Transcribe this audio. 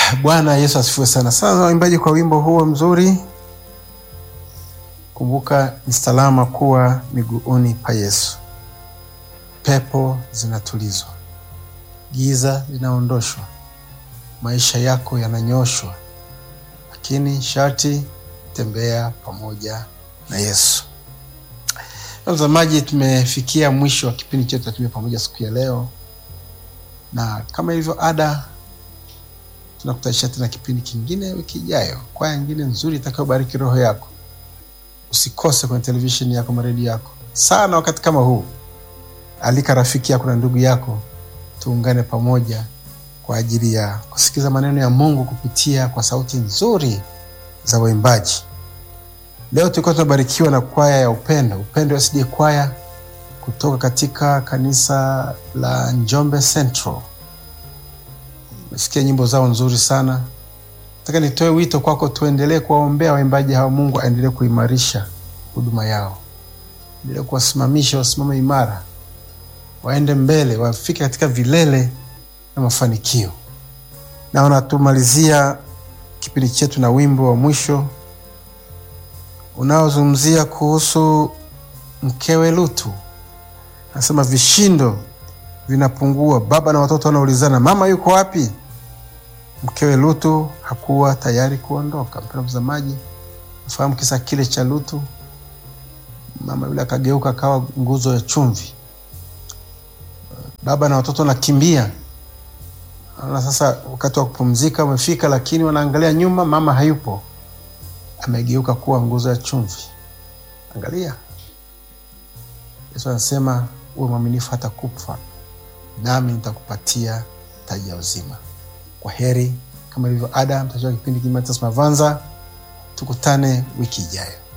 Bwana Yesu asifiwe sana. Sasa waimbaji, kwa wimbo huo mzuri, kumbuka ni salama kuwa miguuni pa Yesu. Pepo zinatulizwa, giza linaondoshwa, maisha yako yananyoshwa, lakini sharti tembea pamoja na Yesu. Mtazamaji, tumefikia mwisho wa kipindi chetu cha Tembea Pamoja siku ya leo, na kama ilivyo ada tunakutanisha tena kipindi kingine wiki ijayo, kwaya nyingine nzuri itakayobariki roho yako. Usikose kwenye televisheni yako, maredio yako sana. Wakati kama huu, alika rafiki yako na ndugu yako, tuungane pamoja kwa ajili ya kusikiza maneno ya Mungu kupitia kwa sauti nzuri za waimbaji. Leo tulikuwa tunabarikiwa na kwaya ya Upendo, Upendo SDA kwaya kutoka katika kanisa la Njombe Central. Umesikia nyimbo zao nzuri sana. Nataka nitoe wito kwako, tuendelee kuwaombea waimbaji hawa. Mungu aendelee kuimarisha huduma yao, endelee kuwasimamisha, wasimame imara, waende mbele, wafike katika vilele na mafanikio. Naona tumalizia kipindi chetu na wimbo wa mwisho unaozungumzia kuhusu mkewe Lutu. Anasema vishindo vinapungua, baba na watoto wanaulizana, mama yuko wapi? Mkewe Lutu hakuwa tayari kuondoka. Mpendwa mtazamaji, nafahamu kisa kile cha Lutu. Mama yule akageuka akawa nguzo ya chumvi, baba na watoto wanakimbia. Naona sasa wakati wa kupumzika umefika, lakini wanaangalia nyuma, mama hayupo, amegeuka kuwa nguzo ya chumvi. Angalia, Yesu anasema uwe mwaminifu hata kufa, nami nitakupatia taji ya uzima. Kwa heri, kama ilivyo ada, mtajua kipindi Kimatas Mavanza. Tukutane wiki ijayo.